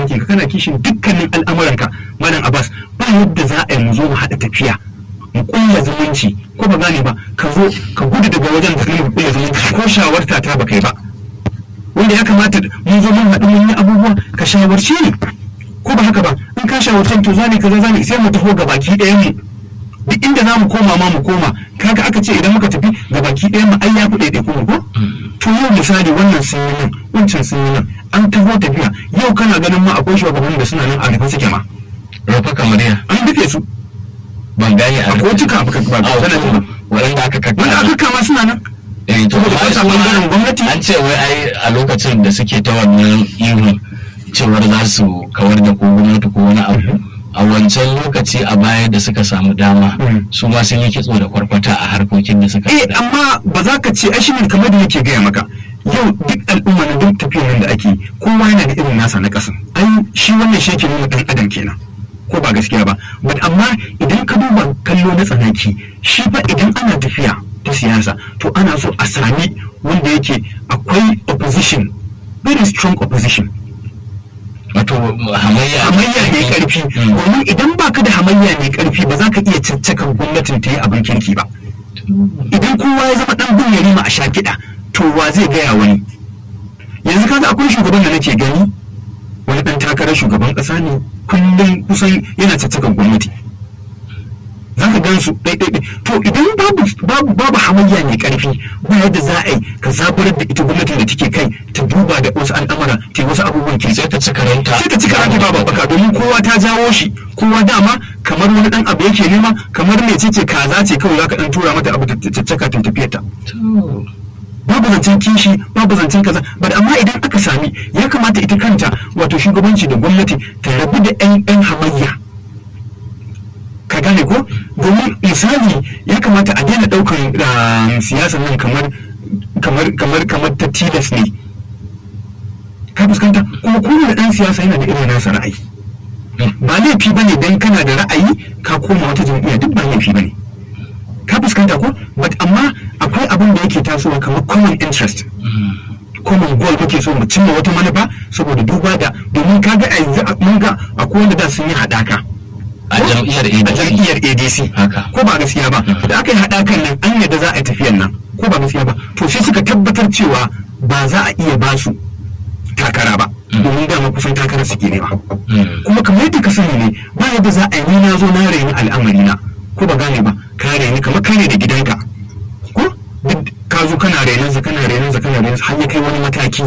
ɗakin ka kana kishin dukkanin al'amuranka malam abbas ba yadda za a yi mu zo mu haɗa tafiya mu kulla zumunci ko ba gane ba ka zo ka gudu daga wajen da kai mu kulla zumunci ko shawarta ta ba kai ba wanda ya kamata mun zo mun haɗu mun yi abubuwa ka shawarci ni ko ba haka ba in ka shawarci to zane kaza zane sai mu taho ga baki ɗayan mu duk inda za mu koma ma mu koma kaga aka ce idan muka tafi ga baki ɗayan mu ai ya fi ɗaiɗai kuma ko to yau misali wannan sun yi nan wancan sun yi nan an taho tafiya yau kana ganin ma akwai shugabannin da suna nan a rufe suke ma rufa kamar ya an rufe su ban gane a a kotuka ba ka ba ka sanar da ba waɗanda aka kakka wanda aka kama suna nan eh to saboda amma ba sa su ma ɓangaren gwamnati. an ce wai ai a lokacin da suke ta wannan ihun cewar za su kawar da ko gwamnati ko wani abu a wancan lokaci a baya da suka samu dama Mhm. su ma sun yi kitso da kwarkwata a harkokin da suka eh faɗa. amma ba za ka ce ai shi ne kamar da yake gaya maka yau duk al'umma na duk tafiyar nan da ake kowa yana da irin nasa na ƙasa ai shi wannan shi yake nuna ɗan adam kenan ko ba gaskiya ba but amma idan ka duba kallo na tsanaki shi fa idan ana tafiya ta siyasa to ana so a sami wanda yake akwai opposition very strong opposition wato hamayya hamayya mai karfi Mm. domin idan baka da hamayya mai karfi ba za ka iya caccakan gwamnatin ta yi abin kirki ba idan kowa ya zama dan bin yarima a sha kiɗa to wa zai gaya wani yanzu kaga akwai shugaban da nake gani wani dan takarar shugaban ƙasa ne kullum kusan yana caccakan gwamnati za ka gan su ɗaiɗaiɗai to idan babu babu babu hamayya mai ƙarfi ba yadda za a yi ka zaburar da ita gwamnatin da take kai ta duba da wasu al'amura ta yi wasu abubuwan kirki sai ta ci karanta sai ka ci karanta ba babbaka domin kowa ta jawo shi kowa dama kamar wani dan abu yake nema kamar mece ce kaza ce kawai zaka dan tura mata abu ta caccaka ta tafiyar ta To, babu zancen kishi babu zancen kaza but amma idan aka sami ya kamata ita kanta wato shugabanci da gwamnati ta rabu da yan yan hamayya ka gane ko domin misali ya kamata a daina daukan ah, siyasar nan kamar kamar kamar kamar ta tilas ne ka fuskanta kuma kowane dan siyasa yana da irin nasa ra'ayi ba laifi bane dan kana da ra'ayi ka koma wata jam'iyya duk ba laifi bane ka fuskanta ko but amma akwai abin da yake tasowa kamar common interest common goal muke so mu cimma wata manufa saboda duba da domin kaga a yanzu a- mun ga akwai wanda da sun yi haɗaka a jam'iyyar a ADC jam'iyyar ADC Haka. ko ba gaskiya ba da aka yi haɗakan nan an yadda za a yi tafiyan nan ko ba gaskiya ba to sai suka tabbatar cewa ba za a iya ba su takara ba domin dama kusan takara suke nema Mm. kuma kamar yadda ka sani ne ba yadda za a yi ni na zo na raini al'amari na ko ba gane ba ka raini kamar kai ne da gidanka ko duk ka zo kana rainan sa kana rainan sa kana rainan sa har ya kai wani mataki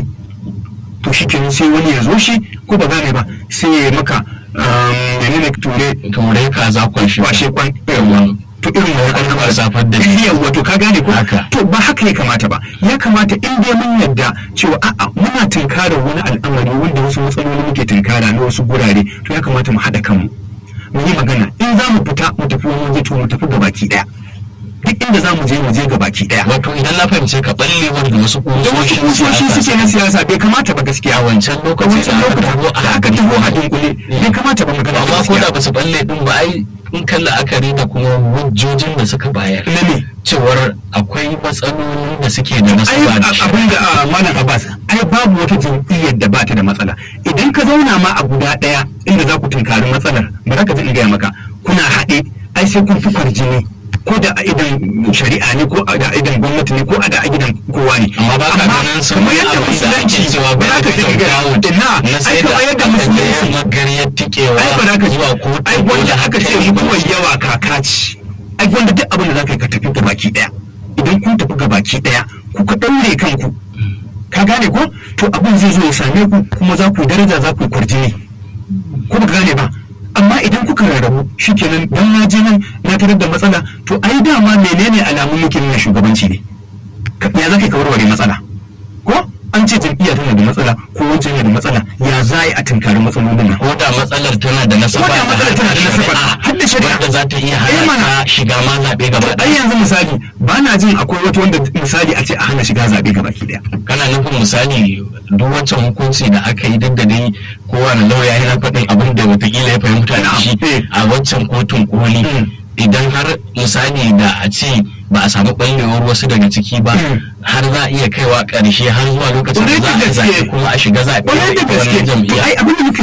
to shi kenan sai wani ya zo shi ko ba gane ba sai ya yi maka um, menene ture turai kaza kwanshi kwashe kwan yawa to irin wani Har an ba zafar da shi. yawa to ka gane ko Haka. to ba haka ya kamata ba ya kamata in dai mun yadda cewa a'a muna tunkarar wani al'amari wanda wasu matsaloli muke tunkara na wasu gurare to ya kamata mu haɗa kanmu mu yi magana in za mu fita mu tafi wani waje to mu tafi gabaki ɗaya duk inda za mu je mu je gabaki ɗaya wato idan na fahimce ka ballewar da wasu da wasu kusoshi suke na siyasa bai kamata ba gaskiya a wancan a lokaci wancan lokuta da aka taho a dunkule bai kamata ba magana amma ko gaskiya da ba su balle din ba ai in kan la'akari da kuma hujjojin da suka bayar na ne cewar akwai matsalolin da suke da ai nasaba da a- abin da a, malam abbas ai babu wata jam'iyyar da ba ta da matsala idan ka zauna ma a guda ɗaya inda za ku tunkari matsalar ba za ka ji in gaya maka kuna haɗe ai sai kun fi kwarjini ko da a idan shari'a ne ko a da idan gwamnati ne ko a da a gidan kowa ne amma ba ka ganin sun kamar yi yadda abin da ake musulunci cewa ba ba za ka ji in gaya ina na ai sai da kamar yadda aka musulunci je magariyar tikewa ai ba za ka ji zuwa kotu ai wanda aka ce kai mutuwar yawa kaka ce ai wanda duk abin da za ka yi ka tafi ga baki daya idan kun tafi ga baki daya ku ka daure kanku ka gane ko to abin zai zo ya same ku kuma za ku yi daraja za ku yi kwarjini ko ba ka gane ba amma idan kuka rarrabu shikenan dan na je nan na tarar da matsala to ai dama menene alamun muke nuna shugabanci ne Ka- ya za ka yi ka warware matsala ko an ce jam'iyya tana da matsala ko wancan yana da matsala ya za a yi a tunkari matsalolin nan ko da matsalar tana da nasaba Ko da matsalar tana da nasaba, har da shari'a. wanda za ta iya Eh, mana. hana ka shiga ma zaɓe gaba ai ɗaya yanzu misali ba na jin akwai wata wanda misali a ce a hana shiga zaɓe ga baki ɗaya kana nufin misali duk wancan hukunci da aka yi duk da dai kowane lauya yana faɗin abin da watakila ya fahimta da shi Eh. a wancan kotun koli Mm. idan har misali da a ce ba a samu ɓallewar wasu daga ciki ba Mm. har za a iya kaiwa ƙarshe har zuwa lokacin da Ƙwarai da za a gaske. zaɓe kuma a shiga zaɓe ƙwarai da a wannan gaske to jam'iyya ai abin da muka nuna maka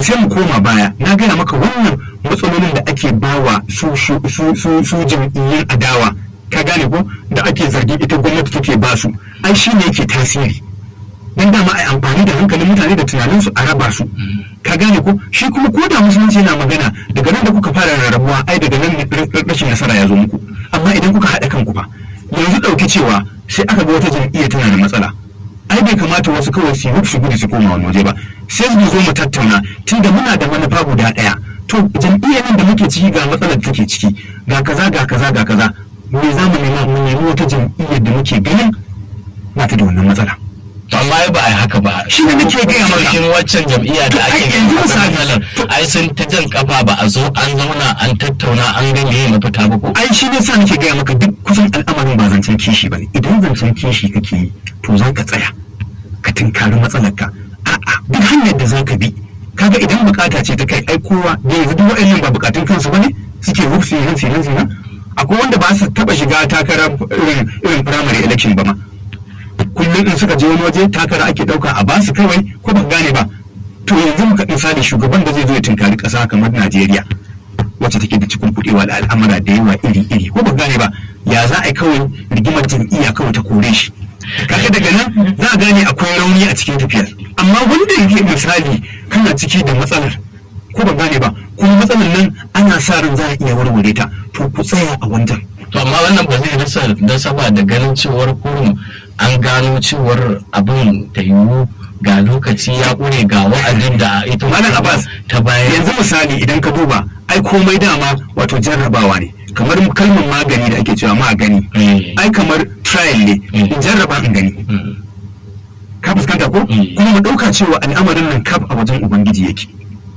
sai mu koma baya na gaya maka wannan matsalolin da ake bawa su su su su, su jam'iyyun adawa ka gane ko da ake zargi ita gwamnati take ba su ai shi ne yake tasiri dan dama ai amfani da hankalin mutane da tunaninsu a raba su ka gane ko shi kuma ko da musulunci yana magana daga nan da kuka fara rarrabuwa ai daga nan ne rashin nasara ya zo muku amma idan kuka haɗa kanku fa yanzu ɗauki cewa sai aka ga wata jam'iyya tana da matsala ai bai kamata wasu kawai su yi su gudu su koma wani waje ba sai su zo mu tattauna tunda muna da manufa guda ɗaya to jam'iyyar nan da muke ciki ga matsalar da take ciki ga kaza ga kaza ga kaza me za mu nema mu nemi wata jam'iyyar da muke ganin ba ta da wannan matsala to amma ai ba a yi haka ba Shi ne nake gaya maka. cikin waccan jam'iyya da To, ai, ake yanzu ganin misali, matsalar to- ai sun ta jan kafa ba a zo an zauna an tattauna an ga me mafita ba ko ai shi ne sa nake gaya maka duk kusan al'amarin ba zancen kishi ba ne idan zancen kishi kake yi to za ka tsaya ka tinkari matsalarka a'a duk hanyar da za ka bi kaga idan bukata ce ta kai ai kowa da yanzu duk wa'annan ba bukatun kansu ba ne suke rufsi nan sinan sinan akwai wanda ba su taba shiga takarar irin irin primary election ba ma kullum in suka je wani waje takara ake dauka a basu kawai ko ba gane ba to yanzu muka misali shugaban da zai zo ya tinkari kasa kamar Najeriya wacce take da cikin kuɗewa da al'amura da yawa iri-iri ko ba gane ba ya za a yi kawai rigimar jam'iyya kawai ta kore shi kaga daga nan za a gane akwai rauni a cikin tafiyar amma wanda yake misali kana ciki da matsalar ko ba gane ba kuma matsalar nan ana sa ran za a iya warware ta to ku tsaya a wancan to amma wannan ba zai rasa nasaba da ganin cewar kurum an gano cewar abin ta yiwu ga lokaci ya ƙure ga wa'adin da ita Malam Abbas, ta bayan yanzu misali idan ka duba ai komai dama wato jarrabawa ne kamar kalmar magani da ake cewa magani Eh. ai kamar trial ne Mm. in jarraba in gani Mm. ka fuskanta ko Mm. kuma mu ɗauka cewa al'amarin nan kaf a wajen ubangiji yake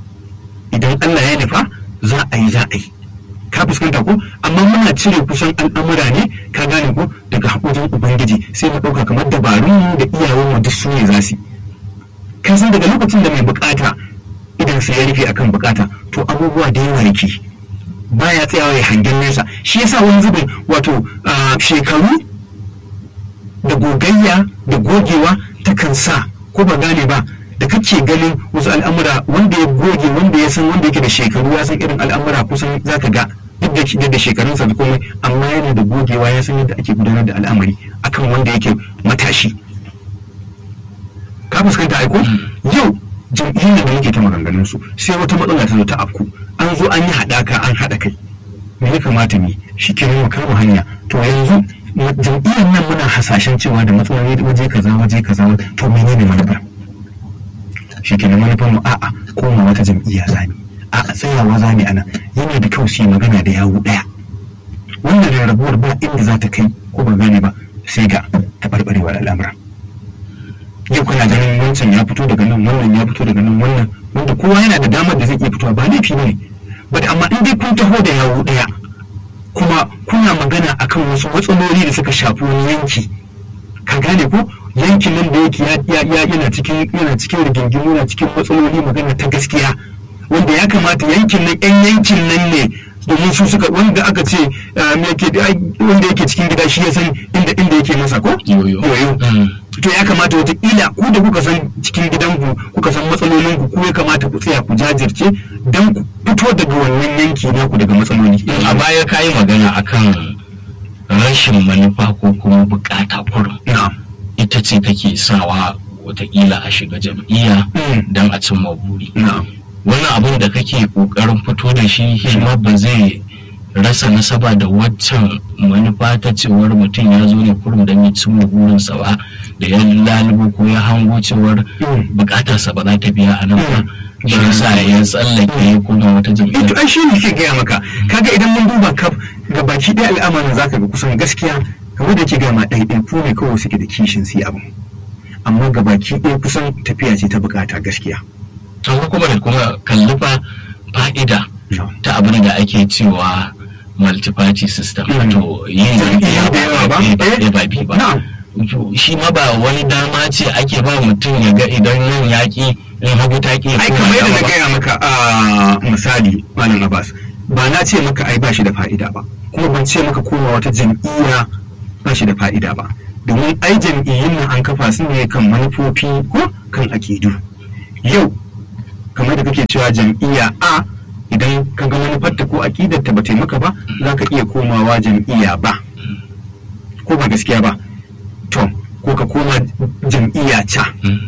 idan Allah ya nufa za a yi za a yi ka fuskanta ko amma muna cire kusan al'amura ne ka gane ko daga wajen ubangiji sai mu ɗauka kamar dabarun da iyawan duk su ne za su yi ka san daga lokacin da mai bukata idan sai ya rufe akan bukata to abubuwa da yawa yake baya tsayawa ya hangen nesa shi yasa wani zubin wato ah, shekaru da gogayya da gogewa takan sa ko ba gane ba da kake ganin wasu al'amura wanda ya goge wanda ya san wanda yake da shekaru ya san irin al'amura kusan zaka ga duk da duk da shekarunsa da komai amma yana da gogewa ya san yadda ake gudanar da al'amari akan wanda yake matashi ka fuskanta aiko yau jam'iyyar da muke ta maganganun su sai wata matsala ta zo ta afku an zo an yi haɗaka an haɗa kai me ya kamata mu shi ke mu kama hanya to yanzu ma- jam'iyyar nan muna hasashen cewa da matsaloli waje kaza waje kaza wa- to menene manufar shi ke manufar mu a'a koma wata jam'iyya zani a'a tsayawa zani ana yana da kyau su yi magana da yawu ɗaya wannan rarrabuwar ba inda za ta kai ko ba gane ba sai ga taɓarɓarewar al'amura yau kana ganin wancan ya fito daga nan wannan ya fito daga nan wannan wanda kowa yana da damar da zai iya fitowa ba laifi ne ba amma in dai kun taho da yawo ɗaya kuma kuna magana akan wasu matsaloli da suka shafi wani yanki ka gane ko yankin nan da yake ya- ya- ya- yana cikin yana cikin rigingimu yana cikin matsaloli magana ta gaskiya wanda ya kamata yankin nan yan yankin nan ne domin su suka wanda aka ce ah, me yake ai, wanda yake cikin gida shi ya san inda inda yake masa ko Yoyo. yoyo Mm. to ya kamata wataƙila ku da kuka san cikin gidanku kuka san matsalolinku ku ya kamata ku tsaya ku jajirce don ku fito daga wannan yanki naku daga matsaloli a baya ka yi magana akan rashin manufa ko kuma bukata kurum na'am ita ce take sawa watakila a shiga jam'iyya Mm. don a cimma buri na'am wannan abin da kake kokarin fito da shi shi ma ba zai rasa nasaba da waccan manufa ta cewar mutum ya zo ne kurum don ya cimma burinsa ba da ya lalubo ko ya hango cewar Mm. bukatarsa ba za ta biya a nan ba Mm. shi yasa ya tsallake ya koma wata eh to jam'iyya ai shi ne ke gaya maka kaga idan mun duba kaf ga baki ɗaya al'amarin zaka ga kusan gaskiya kamar da ke gaya ma ɗaiɗai ku ne kawai suke da kishin su yi abu amma ga baki ɗaya kusan tafiya ce ta bukata gaskiya amma kuma da kuma kalli fa fa'ida na'am ta abin da ake cewa multi-party system Mm. wato yin Jam'iyyu da yawa ba? ɗaya ba Eh. ɗaya ba biyu ba na'am To, shi ma ba wani dama ce ake ba mutum ya ga idan yin yaƙi in hagu ta ƙi ya ai koma kamar yadda dama na ba. gaya maka a misali malam abbas ba na ce maka ai ba shi da fa'ida ba kuma ban ce maka koma wata jam'iyya ba shi da fa'ida ba domin ai jam'iyyun nan an kafa su ne kan manufofi ko kan akidu yau kamar da kake cewa jam'iyya a idan ka ga manufarta ko aƙidarta ba taimaka ba za ka iya komawa jam'iyya ba ko ba gaskiya ba to ko ka koma jam'iyya ca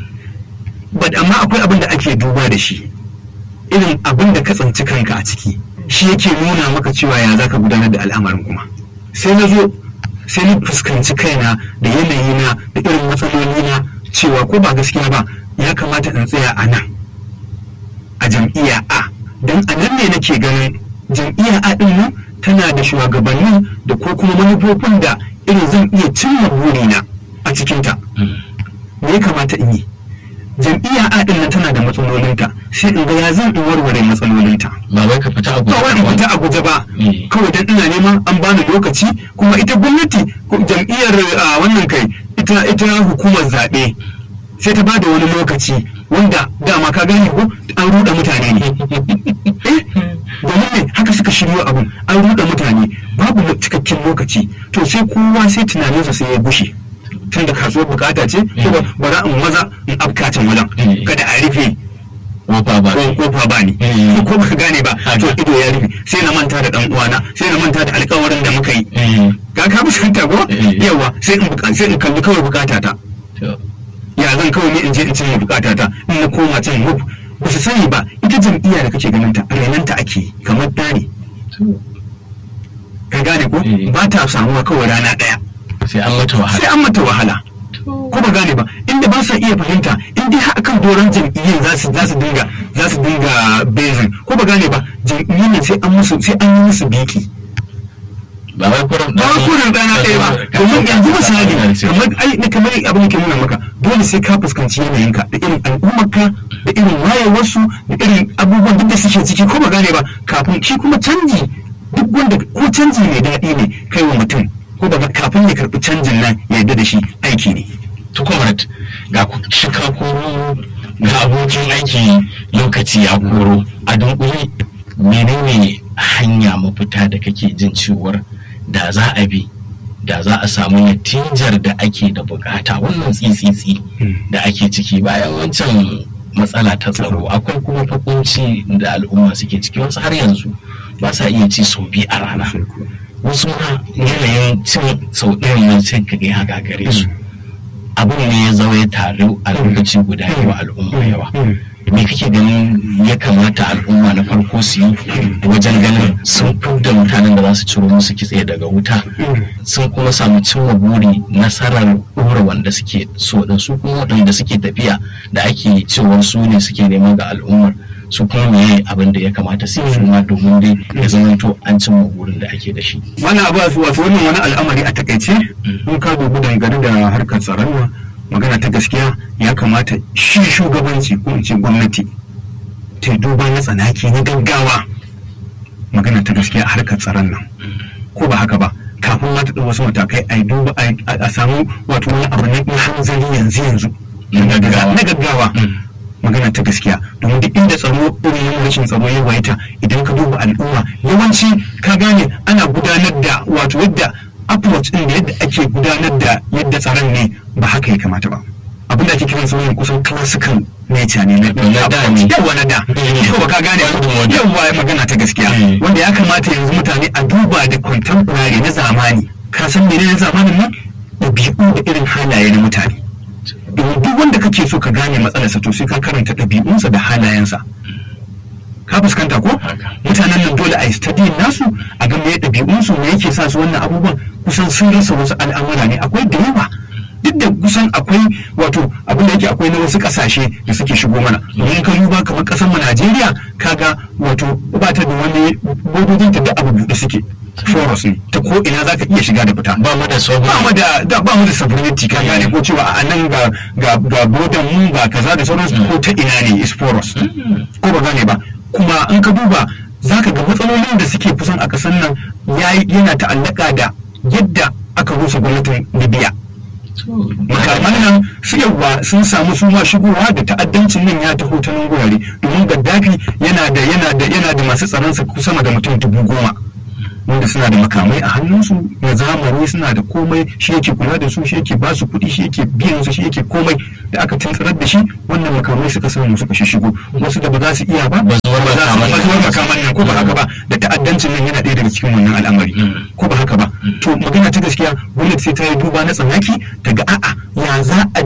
but amma akwai abin da ake duba da shi irin abin da ka tsanci kanka a ciki shi yake nuna maka cewa ya za ka gudanar da al'amarin kuma sai na zo sai na fuskanci kaina da yanayina da irin matsalolina cewa ko ba gaskiya ba ya kamata in tsaya a nan a jam'iyya a don a nan ne nake ganin jam'iyya a ɗin nan tana da shugabanni da ko kuma manufofin da irin zan iya cimma burina a cikinta me ya kamata in yi jam'iyya a ɗin nan tana da matsalolinta sai in ga ya zan in warware matsalolinta ba wai ka fita a ba wani fita a guje ba Mm. kawai dan ina neman an bani lokaci kuma ita gwamnati ko jam'iyyar a wannan kai ita ita hukumar zaɓe sai ta bada wani lokaci wanda dama ka gane ko an ruɗa mutane ne eh domin ne haka suka shiryo abun an ruɗa mutane babu lo- cikakken lokaci to sai kowa sai tunaninsa sai ya gushe tun da kasuwar bukata ce ko ba bara in maza in afkacin wajen Mm. kada a rufe kofa ba ko kofa ba ni Mm. ko baka gane ba to Haka. ido ya rufe sai na manta da dan uwana sai na manta da alƙawarin da muka yi Eh, ga ka fuskanta ko Mm. yawa sai in buka- sai in kalli kawai bukata ta to, ya zan kawai ni in je in cinye bukata ta in na koma can wuf ba su sani ba ita jam'iyya da kake ganin ta renanta ake yi, kamar da ne to, ka gane ko Mm. ba ta samuwa kawai rana ɗaya sai an mata sai wahala an mata wahala ko ba gane ba inda ba sa iya fahimta in dai har akan doron jam'iyyar za su za su dinga za su dinga bezin ko ba gane ba jam'iyyar nan sai an musu sai an yi musu biki ba wai kuran ba kurin rana ɗaya ba domin yanzu misali kamar ai na kamar abin da ke nuna maka dole sai ka fuskanci yanayinka da irin al'ummarka da irin wayewarsu da irin abubuwan duk da suke ciki ko ba gane ba kafin shi kuma canji duk wanda ko canji mai daɗi ne kai wa mutum ko ba kafin ya karɓi canjin nan ya yarda da shi aiki ne tukumarat ga ku shika koro ga abokin aiki lokaci ya koro a dunkule menene hanya mafita da kake jin cewar da za a bi da za a samu natijar da ake da bukata wannan tsitsitsi da ake ciki bayan wancan matsala ta tsaro akwai kuma fakunci da al'umma suke ciki wasu har yanzu ba sa iya ci sau biyu a rana wasu ma yanayin cin sau ɗayan nan sai ka ga haka gare su abin ne ya zama ya taru a lokaci guda yawa al'umma yawa me kake ganin ya kamata al'umma na farko su yi wajen ganin sun da mutanen da za su ciro musu kitse daga wuta sun kuma samu cimma buri nasarar ɗora wanda suke so da su kuma waɗanda suke tafiya da ake cewar su ne suke neman ga al'ummar su kuma meye abin da ya kamata su yi ma domin dai ya zamanto an cimma burin da ake da shi wannan abu wasu wasu wannan wani al'amari a takaice in ka dubi dangane da harkar tsaron nan magana ta gaskiya ya kamata shi shugabanci ko in ce gwamnati ta duba na tsanaki na gaggawa magana ta gaskiya a harkar tsaron nan ko ba haka ba kafin ma ta ɗau wasu matakai a duba a samu wato wani abu na hanzari yanzu yanzu na gaggawa magana ta gaskiya domin duk inda tsaro irin rashin tsaro ya waita idan ka duba al'umma yawanci ka gane ana gudanar da wato yadda approach din da yadda ake gudanar da yadda tsaron ne ba haka ya kamata ba abin da ake kiran sa wannan kusan classical nature ne na da ne yawa na da yawa ka gane yawa magana ta gaskiya wanda ya kamata yanzu mutane a duba da contemporary na zamani ka san menene zamanin nan ɗabi'u da irin halaye na mutane domin duk wanda kake so ka gane matsalarsa to sai ka karanta ɗabi'unsa da halayensa ka fuskanta ko mutanen nan dole a yi study nasu a ga me ɗabi'unsu me yake sa su wannan abubuwan kusan sun rasa wasu al'amura ne akwai da yawa duk da kusan akwai wato abin da yake akwai na wasu kasashe da suke shigo mana domin ka duba kamar kasar mu Najeriya kaga wato ba ta da wani bodojin ta da abu buɗe suke foros ne ta ko ina zaka iya shiga da fita ba mu da ba mu da da ba mu da sovereignty ka gane ko cewa a nan ga ga ga bodan mu ga kaza da sauransu ko ta ina ne is foros ko ba gane ba kuma in ka duba zaka ga matsalolin da suke kusan a kasan nan yana ta'allaka da yadda aka rusa gwamnatin Libya makaman nan su yawa sun samu su ma shigowa da ta'addancin nan ya taho ta nan gurare domin gaddafi yana da yana da yana da masu tsaron sa sama da mutum dubu goma wanda suna da makamai a hannunsu na zamani suna da komai shi yake kula da su shi yake ba su kuɗi shi yake biyan su shi yake komai da aka tuntsirar da shi wannan makamai suka samu suka shishigo wasu da ba za su iya ba Bazuwar ba za su makaman nan. bazuwar makaman nan ko ba haka ba da ta'addancin nan yana ɗaya daga cikin wannan al'amari ko ba haka ba to magana ta gaskiya gwamnati sai ta yi duba na tsanaki ta ga a'a ya za a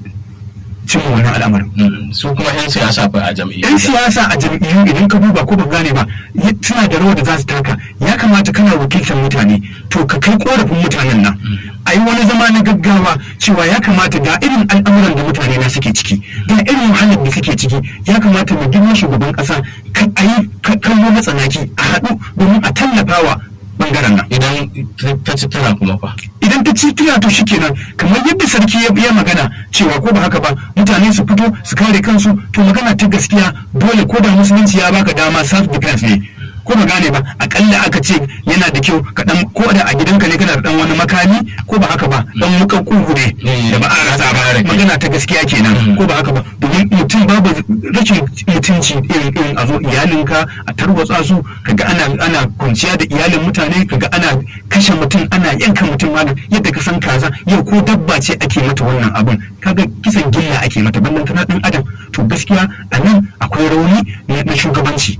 cimma wannan al'amarin Mm. su kuma 'yan siyasa fa a jam'iyyar yan siyasa a jam'iyyu idan ka duba ko ba gane ba y- suna da rawar da za su taka ya kamata kana wakiltar mutane to ka kai korafin mutanen nan a yi wani zama na gaggawa cewa ya kamata ga irin al'amuran da mutane na suke ciki ga irin wahalar da suke ciki ya kamata mu girma shugaban kasa ka a yi ka- kallo na tsanaki a haɗu domin a tallafawa bangaren nan idan ta ci tara kuma fa idan ta ci tuna to shikenan kamar yadda sarki ya ya magana cewa ko ba haka ba mutane su fito su kare kansu to magana ta gaskiya dole ko da musulunci ya baka dama self defense ne ko ba gane ba akalla aka ce yana da kyau ka dan ko da a gidanka ne kana da dan wani makami ko ba haka ba dan mukan kugu ne Mm. da ba a rasa Kare ba kai. magana ta gaskiya kenan Mm. ko ba haka ba domin mutum babu rashin mutunci irin irin a zo iyalinka a tarwatsa su kaga ana ana kwanciya da iyalin mutane kaga ana kashe mutum ana yanka mutum malam yadda ka san kaza yau ko dabba ce ake mata wannan abun kaga kisan gilla ake mata ballan tana dan adam to gaskiya a nan akwai rauni na na shugabanci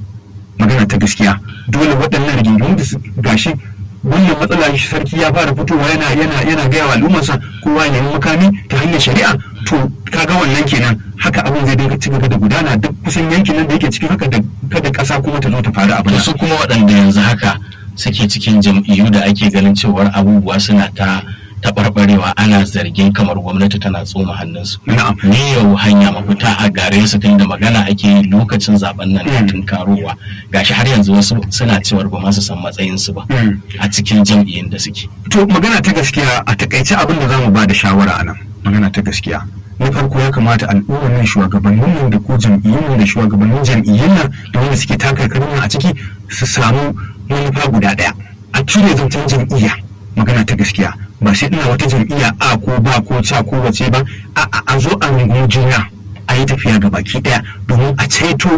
magana ta gaskiya dole waɗannan rigingimu da su gashi wannan matsala shi sarki ya fara fitowa yana yana yana gaya wa al'ummarsa kowa ya nemi makami ta hanyar shari'a to kaga wannan kenan haka abin zai dinga cigaba da gudana duk kusan yankin nan da yake cikin haka da kada ƙasa kuma ta zo ta faru abin to su kuma waɗanda yanzu haka suke cikin jam'iyyu da ake ganin cewar abubuwa suna ta taɓarɓarewa ana zargin kamar gwamnati tana tsoma hannunsu na'am ne yau hanya mafita a gare su tun da magana ake yi lokacin zaben nan na Mm. tunkarowa gashi har yanzu wasu suna cewar ba ma su san matsayinsu ba Mm. a cikin jam'iyyun da suke to magana ta gaskiya a takaice abin da zamu ba da shawara a nan magana ta gaskiya na farko ya kamata al'ummar nan shugabannin nan da ko jam'iyyun nan da shugabannin jam'iyyun nan da wanda suke taka nan a ciki su samu manufa guda daya a cire zancen jam'iyya magana ta gaskiya ba sai ina wata jam'iyya a ko ba ko ca ko wace ba a a- a zo a rungumi juna a yi tafiya ga baki daya domin a ceto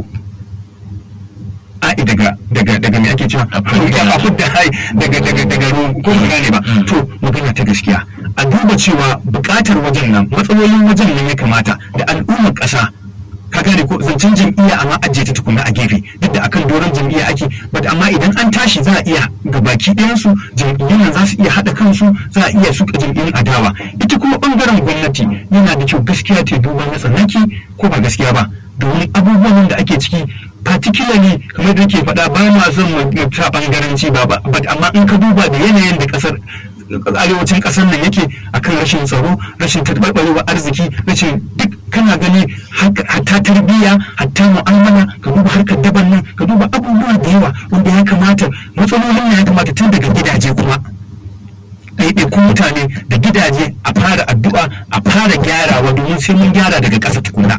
ai daga daga daga me ake cewa A fidda- a fidda hai daga daga daga ruwan ko ba gane ba Mm. to magana ta gaskiya a duba cewa bukatar wajen nan matsalolin wajen nan ya kamata da al'ummar ƙasa ka gane ko zancen jam'iyya amma ajiye ta tukuna a gefe duk da akan doron jam'iyya ake but amma idan an tashi za a iya ga baki ɗayansu jam'iyyun nan za su iya haɗa kansu za a iya suka jam'iyyun adawa ita kuma ɓangaren gwamnati yana da kyau gaskiya ta duba na tsanaki ko ba gaskiya ba domin abubuwan da ake ciki particularly kamar da ke faɗa ba ma son mu ta ɓangaranci ba ba but amma in ka duba da yanayin da ƙasar arewacin ƙasar nan yake akan rashin tsaro rashin taɓarɓarewar arziki rashin duk kana gani haka- hatta tarbiyya hatta mu'amala ka duba harkar daban nan ka duba abubuwa da yawa wanda ya kamata matsalolin nan ya kamata tun daga gidaje kuma ɗaiɗaikun mutane da gidaje a fara addu'a a fara gyarawa domin sai mun gyara daga ƙasa tukuna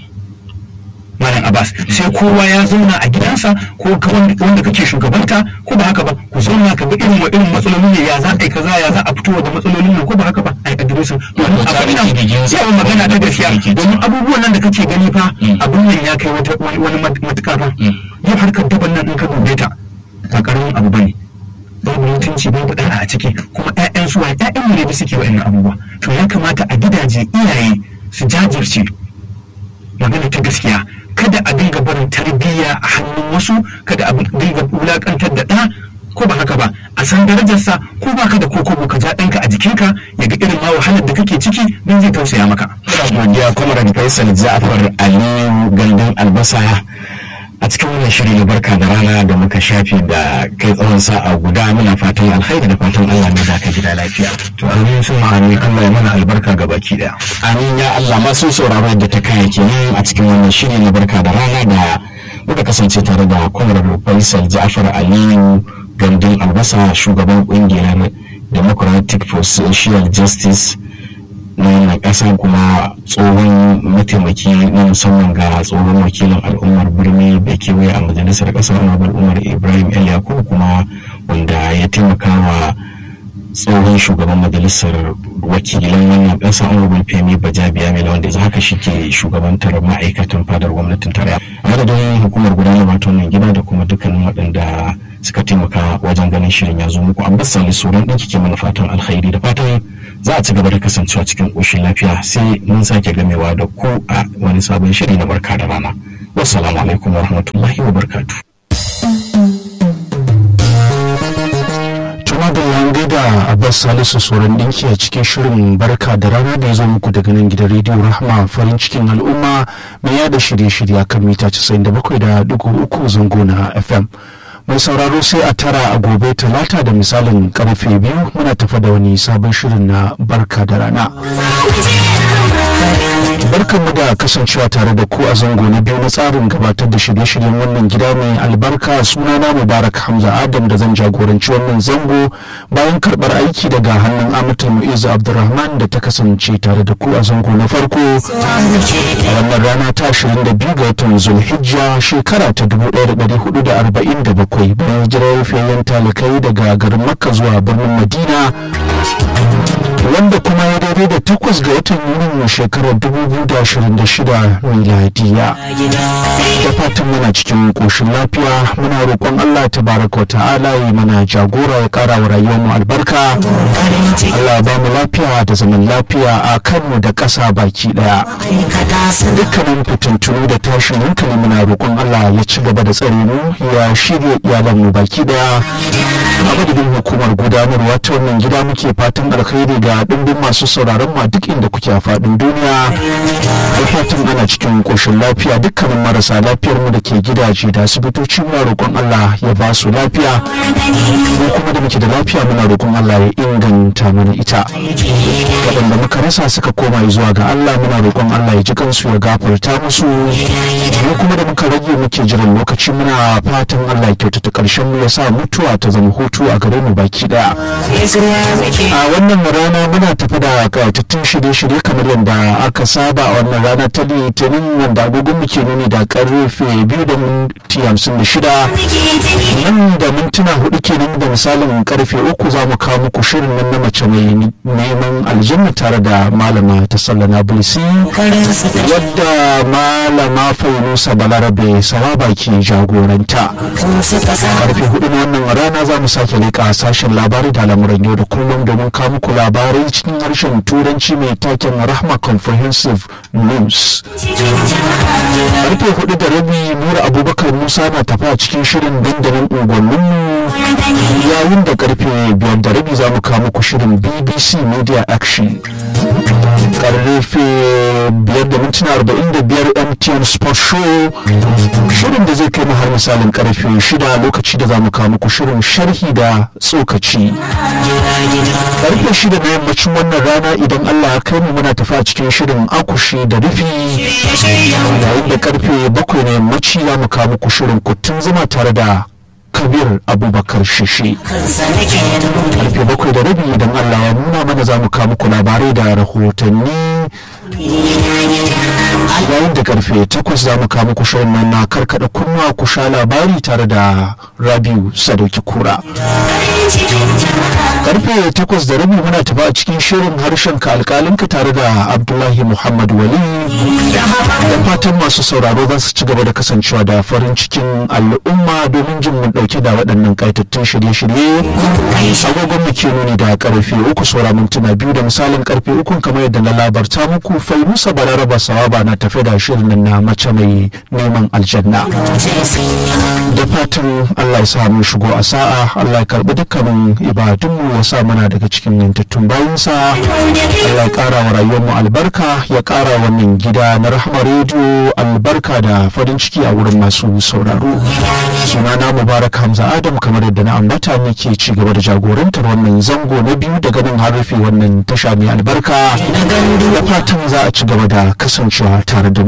malam abbas sai kowa ya zauna a gidansa ko ka wanda wanda kake shugabanta ko ba haka ba ku zauna ka ga irin wa irin matsaloli ne ya za a yi kaza ya za a fito da matsalolin nan ko ba haka ba a yi adiresin domin Wato abin tsarin kirgin nan sa, yawan magana ta wanda gaskiya kake ci. domin abubuwan nan da kake gani fa Mm. abin nan ya kai wata wani wani mat- matuƙa fa Mm. yau harkar daban nan in ka dube ta ba karamin abu bane babu mutunci babu ɗa'a a ciki kuma ƴaƴan su waye ƴaƴan mu ne da suke wa'annan abubuwa to ya kamata a gidaje iyaye su jajirce magana ta gaskiya kada a dinga barin tarbiyya a hannun wasu kada a dinga wulakantar da ɗa ko ba haka ba a san darajarsa ko ba ka da kokobo ka ja ɗanka a jikinka ya ga irin ma wahalar da kake ciki don zai tausaya maka. Muna godiya Comrade Faisal Ja'far Aliyu Gandun Albasa a cikin wannan shiri na barka da rana da muka shafi da kai tsawon sa'a guda muna fatan alkhairi da fatan Allah ne da ka gida lafiya. To amin sun ma'ani Allah ya mana albarka ga baki ɗaya. Amin ya Allah masu sauraro yadda ta kaya kenan a cikin wannan shiri na barka da rana da muka kasance tare da Comrade Faisal Ja'far Aliyu Gandun Albasa shugaban kungiyar Democratic for Social Justice na wannan ƙasa kuma tsohon mataimaki na musamman ga tsohon wakilin al'ummar birni da kewaye a majalisar ƙasar honorable umar ibrahim el yakubu kuma wanda ya taimaka wa tsohon shugaban majalisar wakilan wannan ƙasa honorable femi bajabiya mai wanda yanzu haka shi ke shugabantar ma'aikatan fadar gwamnatin tarayya a madadin hukumar gudanar wato wannan gida da kuma dukkanin waɗanda suka taimaka wajen ganin shirin ya zo muku abbas salisu ran ɗin kike mana fatan alkhairi da fatan za a ci gaba da kasancewa cikin ƙoshin lafiya sai mun sake gamewa da ku a wani sabon shiri na barka da rana wassalamu alaikum warahmatullahi wabarakatuh tuma da yan gaida abbas salisu sauran dinki a cikin shirin barka da rana da ya zo muku daga nan gidan rediyo rahama farin cikin al'umma mai yada shirye-shirye kan mita 97.3 zango na fm mai sauraro sai a tara a gobe talata da misalin karfe biyu muna tafa da wani sabon shirin na barka da rana barkanmu da kasancewa tare da ku a zango na biyu na tsarin gabatar da shirye-shiryen wannan gida mai albarka sunana mubarak hamza adam da zan jagoranci wannan zango bayan karbar aiki daga hannun amatul mu'izu abdulrahman da ta kasance tare da ku a zango na farko a wannan rana ta 22 ga watan zulhijja shekara ta 1447 bayan hijirar fiyayyen talakai daga garin makka zuwa birnin madina wanda kuma ya daidai da takwas ga watan yunin shekarar 2026 miladiya da fatan muna cikin koshin lafiya muna roƙon allah ta baraka wa ta'ala yi mana jagora ya ƙara wa rayuwarmu albarka allah ba mu lafiya da zaman lafiya a kanmu da ƙasa baki ɗaya dukkanin fitintunu da tashin hankali muna roƙon allah ya ci gaba da tsare mu ya shirya iyalanmu baki ɗaya a madadin hukumar gudanarwa ta wannan gida muke fatan alkhairi ga ɗumbin masu sauraron ma duk inda kuke a faɗin duniya da fatan ana cikin ƙoshin lafiya dukkanin marasa lafiyar mu da ke gidaje da asibitoci muna roƙon Allah ya ba su lafiya mu kuma da muke da lafiya muna roƙon Allah ya inganta mana ita waɗanda muka rasa suka koma zuwa ga Allah muna roƙon Allah ya ji kansu ya gafarta musu mu kuma da muka rage muke jiran lokaci muna fatan Allah ya kyautata ƙarshen mu ya sa mutuwa ta zama hutu a gare mu baki daya a wannan rana muna tafi da kayatattun shirye-shirye kamar yadda aka saba a wannan rana ta litinin wanda agogon muke nuni da karfe biyu da minti hamsin da shida nan da mintuna hudu kenan da misalin karfe uku za mu kawo muku shirin nan na mace mai neman aljanna tare da malama ta sallana bulisi wadda malama fainusa balarabe sawaba ke jagoranta karfe hudu na wannan rana za mu sake leƙa sashen labarai da lamuran yau da kullum domin kawo muku labarai cikin harshen turanci mai taken rahma comprehensive news karfe hudu da rabi nura abubakar musa na tafi a cikin shirin dandalin unguwanninmu yayin da karfe biyar da rabi za mu kawo muku shirin bbc media action karfe biyar da mintuna arba'in da biyar mtn sport show shirin da zai kai mu har misalin karfe shida lokaci da za mu kawo muku shirin sharhi da tsokaci karfe shida na yammacin wannan rana idan allah ya kai mu muna tafi a cikin shirin akushi da rufi yayin da karfe bakwai na yammaci za mu kawo muku shirin kuttun zuma tare da kabir abubakar shishi karfe bakwai da rabi idan allah ya nuna mana za mu kawo muku labarai da rahotanni yayin da karfe takwas za mu kawo muku shirin nan na karkada kunnuwa ku sha labari tare da rabiu sadauki kura karfe takwas da rabi muna tafi a cikin shirin harshen ka alkalinka tare da abdullahi muhammad wali da fatan masu sauraro za su ci gaba da kasancewa da farin cikin al'umma domin jin mun dauke da waɗannan kaitattun shirye-shirye agogon mu ke nuni da karfe uku saura mintuna biyu da misalin karfe uku kamar yadda na labarta muku faimusa balaraba sawaba na tafe da shirin nan na mace mai neman aljanna da fatan allah ya sa mun shigo a sa'a allah ya karbi dukkanin ibadunmu ya sa muna daga cikin yantattun bayansa allah ya kara wa rayuwarmu albarka ya kara wannan gida na rahama rediyo albarka da farin ciki a wurin masu sauraro sunana mubarak hamza adam kamar yadda na ambata muke ci gaba da jagorantar wannan zango na biyu daga nan har rufe wannan tasha mai albarka da fatan za a ci gaba da kasancewa tare da